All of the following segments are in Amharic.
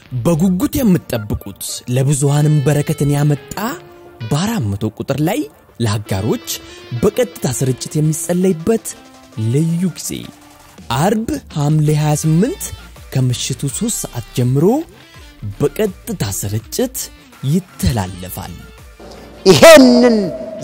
በጉጉት የምትጠብቁት ለብዙሃንም በረከትን ያመጣ በአራት መቶ ቁጥር ላይ ለአጋሮች በቀጥታ ስርጭት የሚጸለይበት ልዩ ጊዜ አርብ ሐምሌ 28 ከምሽቱ 3 ሰዓት ጀምሮ በቀጥታ ስርጭት ይተላለፋል። ይሄንን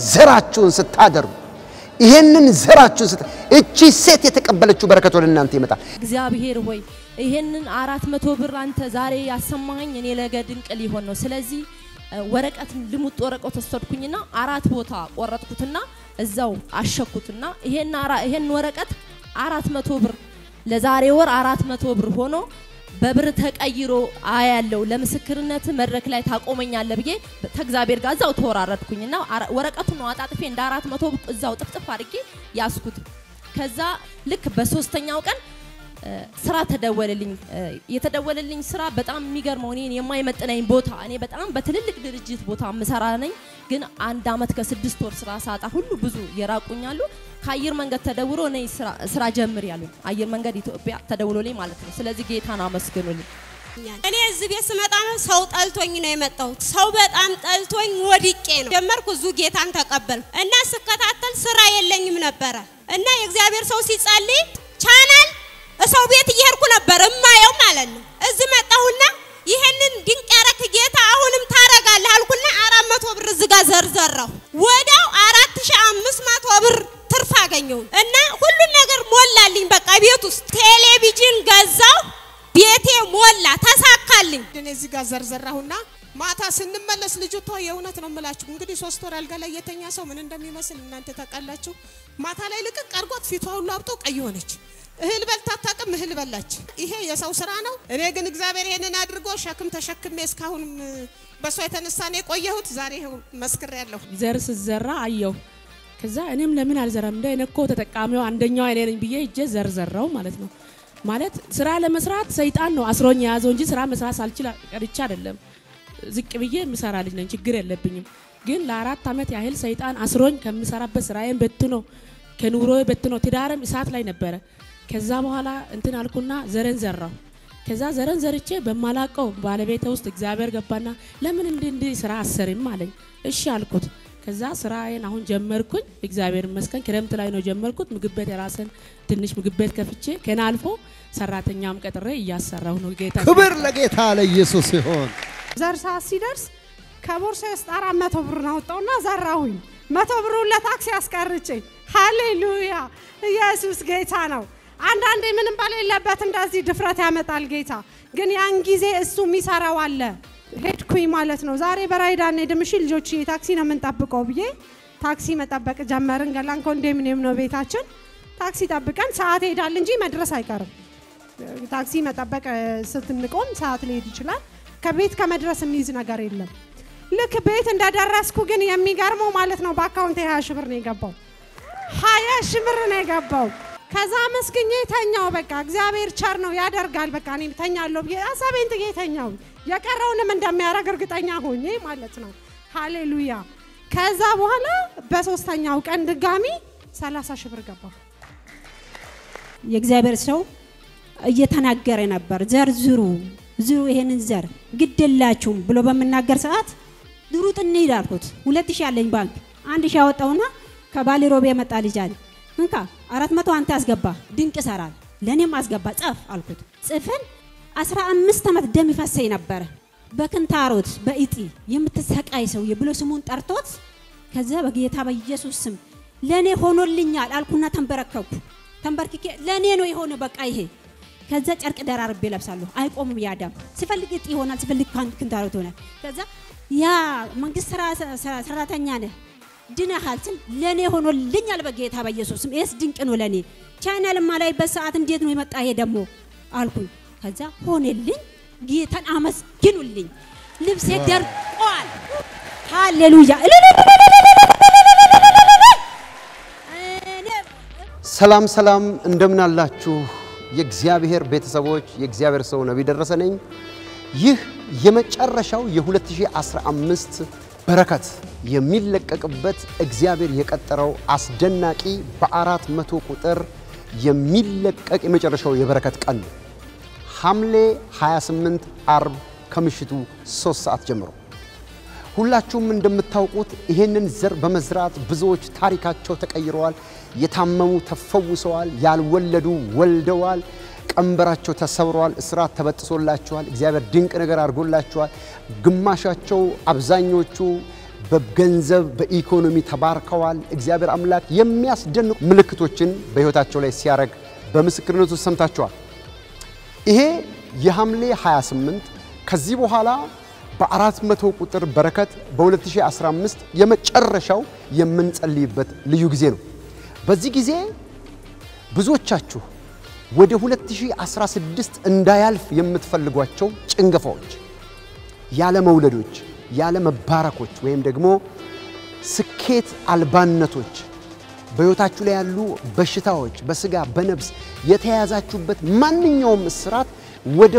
ዘራችሁን ስታደርጉ ይሄንን ዘራችሁን ስታ እቺ ሴት የተቀበለችው በረከት ወደ እናንተ ይመጣል። እግዚአብሔር ሆይ ይሄንን አራት መቶ ብር አንተ ዛሬ ያሰማኸኝ እኔ ነገ ድንቅ ሊሆን ነው። ስለዚህ እ፣ ወረቀት ልሙጥ ወረቀት ወሰድኩኝና አራት ቦታ ቆረጥኩትና እዛው አሸኩትና ይሄን አራ- ይሄን ወረቀት አራት መቶ ብር ለዛሬ ወር አራት መቶ ብር ሆኖ በብር ተቀይሮ አያለው ለምስክርነት መድረክ ላይ ታቆመኛለ ብዬ ከእግዚአብሔር ጋር እዛው ተወራረድኩኝና አራ- ወረቀቱን ነው አጣጥፌ እንደ አራት መቶ ብር እዛው ጥፍጥፍ አድርጌ ያስኩት። ከዛ ልክ በሶስተኛው ቀን እ፣ ስራ ተደወለልኝ። እ፣ የተደወለልኝ ስራ በጣም የሚገርመው እኔን የማይመጥነኝ ቦታ እኔ በጣም በትልልቅ ድርጅት ቦታ ምሰራ ነኝ፣ ግን አንድ አመት ከስድስት ወር ስራ ሳጣ ሁሉ ብዙ የራቁኛሉ። ከአየር መንገድ ተደውሎ እኔ ስራ- ስራ ጀምር ያሉኝ አየር መንገድ ኢትዮጵያ ተደውሎልኝ ማለት ነው። ስለዚህ ጌታን አመስግኑልኝ። እኔ እዚህ ቤት ስመጣ ነው ሰው ጠልቶኝ ነው የመጣሁት። ሰው በጣም ጠልቶኝ ወድቄ ነው ጀመርኩ። እዙ ጌታን ተቀበል እና ስከታተል ስራ የለኝም ነበረ እና የእግዚአብሔር ሰው ሲጸልይ ቻናል ሰው ቤት እየሄድኩ ነበር እማየው ማለት ነው። እዚህ መጣሁና ይህንን ድንቅ ያረክ ጌታ አሁንም ታረጋለህ አልኩና አራት መቶ ብር እዚህ ጋር ዘርዘራሁ። ወዲያው አራት ሺህ አምስት መቶ ብር ትርፍ አገኘሁ እና ሁሉን ነገር ሞላልኝ። በቃ ቤት ውስጥ ቴሌቪዥን ገዛው። ቤቴ ሞላ፣ ተሳካልኝ። እኔ እዚህ ጋር ዘርዘራሁና ማታ ስንመለስ ልጅቷ የእውነት ነው የምላችሁ እንግዲህ ሶስት ወር አልጋ ላይ የተኛ ሰው ምን እንደሚመስል እናንተ ታውቃላችሁ። ማታ ላይ ልቅቅ አርጓት ፊቷ ሁሉ አብጦ ቀይ ሆነች። እህል በልታ አታውቅም፣ እህል በላች። ይሄ የሰው ስራ ነው። እኔ ግን እግዚአብሔር ይሄንን አድርጎ ሸክም ተሸክሜ እስካሁንም በእሷ የተነሳ ነው የቆየሁት። ዛሬ ይኸው መስክሬያለሁ። ዘር ስዘራ አየው። ከዛ እኔም ለምን አልዘራም እንደ እኔ እኮ ተጠቃሚው አንደኛው እኔ ነኝ ብዬ እጄ ዘር ዘራው ማለት ነው። ማለት ስራ ለመስራት ሰይጣን ነው አስሮኝ የያዘው እንጂ ስራ መስራት ሳልችል ቀርቼ አይደለም። ዝቅ ብዬ የምሰራ ልጅ ነኝ፣ ችግር የለብኝም። ግን ለአራት ዓመት ያህል ሰይጣን አስሮኝ ከምሰራበት ስራዬን በትኖ ከኑሮ በትኖ ትዳርም እሳት ላይ ነበረ። ከዛ በኋላ እንትን አልኩና ዘረን ዘራው። ከዛ ዘረን ዘርቼ በማላቀው ባለቤቴ ውስጥ እግዚአብሔር ገባና ለምን እንዲህ እንዲህ ስራ አሰርም አለኝ። እሺ አልኩት። ከዛ ስራዬን አሁን ጀመርኩኝ። እግዚአብሔር ይመስገን ክረምት ላይ ነው ጀመርኩት። ምግብ ቤት የራስን ትንሽ ምግብ ቤት ከፍቼ ከና አልፎ ሰራተኛም ቀጥሬ እያሰራሁ ነው። ጌታ ክብር ለጌታ ለኢየሱስ ይሆን። ዘር ሰዓት ሲደርስ ከቦርሳ ውስጥ አራት መቶ ብር አወጣውና ዘራሁኝ። መቶ ብሩን ለታክሲ አስቀርጬ። ሃሌሉያ! ኢየሱስ ጌታ ነው። አንዳንዴ ምንም በሌለበት እንደዚህ ድፍረት ያመጣል ጌታ። ግን ያን ጊዜ እሱ የሚሰራው አለ። ሄድኩኝ ማለት ነው። ዛሬ በራይዳ እንሄድም እሺ ልጆች ታክሲ ነው የምንጠብቀው ብዬ ታክሲ መጠበቅ ጀመርን። ገላን ኮንዶሚኒየም ነው ቤታችን። ታክሲ ጠብቀን ሰዓት ይሄዳል እንጂ መድረስ አይቀርም። ታክሲ መጠበቅ እ፣ ስትንቆም ሰዓት ሊሄድ ይችላል። ከቤት ከመድረስ የሚይዝ ነገር የለም። ልክ ቤት እንደደረስኩ ግን የሚገርመው ማለት ነው በአካውንት ሀያ ሺህ ብር ነው የገባው። ሀያ ሺህ ብር ነው የገባው። ከዛ መስግኜ ተኛው። በቃ እግዚአብሔር ቸር ነው ያደርጋል። በቃ እኔ ተኛለሁ ብዬ ሀሳቤን ጥዬ ተኛው። የቀረውንም እንደሚያደርግ እርግጠኛ ሆኜ ማለት ነው። ሃሌሉያ። ከዛ በኋላ በሶስተኛው ቀን ድጋሚ ሰላሳ ሺህ ብር ገባው። የእግዚአብሔር ሰው እየተናገረ ነበር። ዘር ዝሩ ዝሩ ይሄንን ዘር ግድ የላችሁም ብሎ በምናገር ሰዓት ድሩጥ እንሂድ አልኩት። ሁለት ሺህ አለኝ ባንክ አንድ ሺህ አወጣውና ከባሌ ሮቤ የመጣ ልጅ አለ እንካ አራት መቶ አንተ አስገባ ድንቅ ይሰራል ለእኔም አስገባ ጸፍ አልኩት። ጽፍን አስራ አምስት ዓመት ደም ይፈሰኝ ነበረ በክንታሮት በእጢ የምትሰቃይ ሰውዬ ብሎ ስሙን ጠርቶት ከዛ በጌታ በኢየሱስ ስም ለእኔ ሆኖልኛል አልኩና ተንበረከኩ። ተንበርክኬ ለእኔ ነው የሆነ በቃ ይሄ ከዛ ጨርቅ ደራርቤ ለብሳለሁ። አይቆምም ያ ደም ሲፈልግ እጢ ይሆናል፣ ሲፈልግ ካን- ክንታሮት ይሆናል። ከዛ ያ መንግስት ስራ ስራ- ሰራተኛ ነህ ድነሃል ስል ለእኔ ሆኖልኛል በጌታ በኢየሱስ ስም። ይህስ ድንቅ ነው ለእኔ። ቻይናል ማላይበት ሰዓት እንዴት ነው የመጣ ይሄ ደግሞ አልኩኝ። ከዛ ሆነልኝ። ጌታን አመስግኑልኝ። ልብሴ ደርቋል። ሃሌሉያ እኔ ሰላም ሰላም፣ እንደምን አላችሁ የእግዚአብሔር ቤተሰቦች? የእግዚአብሔር ሰው ነቢይ ደረሰ ነኝ። ይህ የመጨረሻው የ2015 በረከት የሚለቀቅበት እግዚአብሔር የቀጠረው አስደናቂ በአራት መቶ ቁጥር የሚለቀቅ የመጨረሻው የበረከት ቀን ነው። ሐምሌ 28 አርብ ከምሽቱ ሶስት ሰዓት ጀምሮ ሁላችሁም እንደምታውቁት ይህንን ዘር በመዝራት ብዙዎች ታሪካቸው ተቀይረዋል። የታመሙ ተፈውሰዋል። ያልወለዱ ወልደዋል። ቀንበራቸው ተሰብረዋል። እስራት ተበጥሶላቸዋል። እግዚአብሔር ድንቅ ነገር አድርጎላቸዋል። ግማሻቸው አብዛኞቹ በገንዘብ በኢኮኖሚ ተባርከዋል። እግዚአብሔር አምላክ የሚያስደንቁ ምልክቶችን በሕይወታቸው ላይ ሲያደርግ በምስክርነቱ ሰምታችኋል። ይሄ የሐምሌ 28 ከዚህ በኋላ በአራት መቶ ቁጥር በረከት በ2015 የመጨረሻው የምንጸልይበት ልዩ ጊዜ ነው። በዚህ ጊዜ ብዙዎቻችሁ ወደ 2016 እንዳያልፍ የምትፈልጓቸው ጭንገፋዎች፣ ያለ መውለዶች፣ ያለ መባረኮች ወይም ደግሞ ስኬት አልባነቶች በሕይወታችሁ ላይ ያሉ በሽታዎች በስጋ በነብስ የተያያዛችሁበት ማንኛውም እስራት ወደ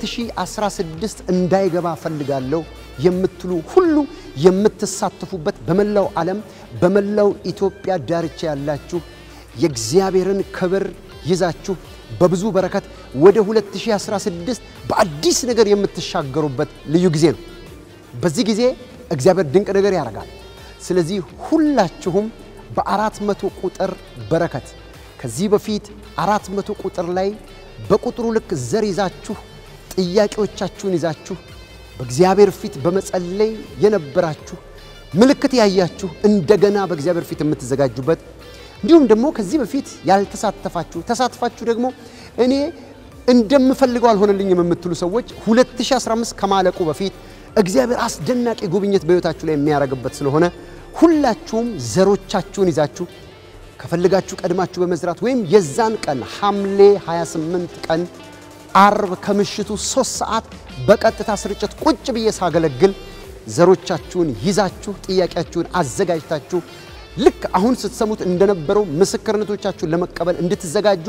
2016 እንዳይገባ ፈልጋለሁ የምትሉ ሁሉ የምትሳተፉበት በመላው ዓለም በመላው ኢትዮጵያ ዳርቻ ያላችሁ የእግዚአብሔርን ክብር ይዛችሁ በብዙ በረከት ወደ 2016 በአዲስ ነገር የምትሻገሩበት ልዩ ጊዜ ነው። በዚህ ጊዜ እግዚአብሔር ድንቅ ነገር ያደርጋል። ስለዚህ ሁላችሁም በአራት መቶ ቁጥር በረከት ከዚህ በፊት አራት መቶ ቁጥር ላይ በቁጥሩ ልክ ዘር ይዛችሁ ጥያቄዎቻችሁን ይዛችሁ በእግዚአብሔር ፊት በመጸለይ የነበራችሁ ምልክት ያያችሁ እንደገና በእግዚአብሔር ፊት የምትዘጋጁበት እንዲሁም ደግሞ ከዚህ በፊት ያልተሳተፋችሁ ተሳትፋችሁ ደግሞ እኔ እንደምፈልገው አልሆነልኝም የምትሉ ሰዎች 2015 ከማለቁ በፊት እግዚአብሔር አስደናቂ ጉብኝት በሕይወታችሁ ላይ የሚያደርግበት ስለሆነ ሁላችሁም ዘሮቻችሁን ይዛችሁ ከፈልጋችሁ ቀድማችሁ በመዝራት ወይም የዛን ቀን ሐምሌ 28 ቀን አርብ ከምሽቱ ሶስት ሰዓት በቀጥታ ስርጭት ቁጭ ብዬ ሳገለግል ዘሮቻችሁን ይዛችሁ ጥያቄያችሁን አዘጋጅታችሁ ልክ አሁን ስትሰሙት እንደነበረው ምስክርነቶቻችሁን ለመቀበል እንድትዘጋጁ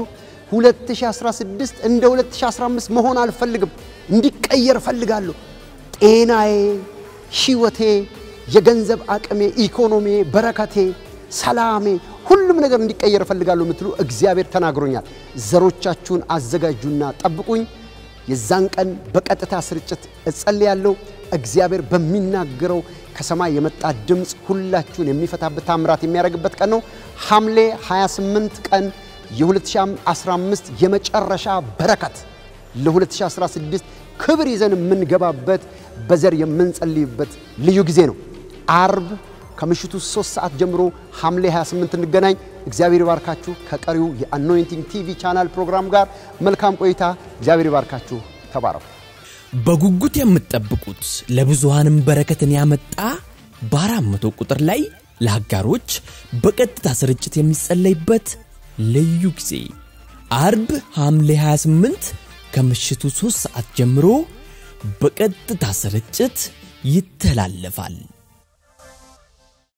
2016 እንደ 2015 መሆን አልፈልግም፣ እንዲቀየር እፈልጋለሁ። ጤናዬ፣ ሕይወቴ፣ የገንዘብ አቅሜ፣ ኢኮኖሚ፣ በረከቴ፣ ሰላሜ፣ ሁሉም ነገር እንዲቀየር እፈልጋለሁ የምትሉ እግዚአብሔር ተናግሮኛል። ዘሮቻችሁን አዘጋጁና ጠብቁኝ። የዛን ቀን በቀጥታ ስርጭት እጸልያለሁ። እግዚአብሔር በሚናገረው ከሰማይ የመጣ ድምፅ ሁላችሁን የሚፈታበት ታምራት የሚያደርግበት ቀን ነው። ሐምሌ 28 ቀን የ2015 የመጨረሻ በረከት ለ2016 ክብር ይዘን የምንገባበት በዘር የምንጸልይበት ልዩ ጊዜ ነው። አርብ ከምሽቱ 3 ሰዓት ጀምሮ ሐምሌ 28 እንገናኝ። እግዚአብሔር ይባርካችሁ። ከቀሪው የአኖይንቲንግ ቲቪ ቻናል ፕሮግራም ጋር መልካም ቆይታ። እግዚአብሔር ይባርካችሁ። ተባረኩ። በጉጉት የምትጠብቁት ለብዙሃንም በረከትን ያመጣ በአራት መቶ ቁጥር ላይ ለአጋሮች በቀጥታ ስርጭት የሚጸለይበት ልዩ ጊዜ አርብ ሐምሌ 28 ከምሽቱ 3 ሰዓት ጀምሮ በቀጥታ ስርጭት ይተላለፋል።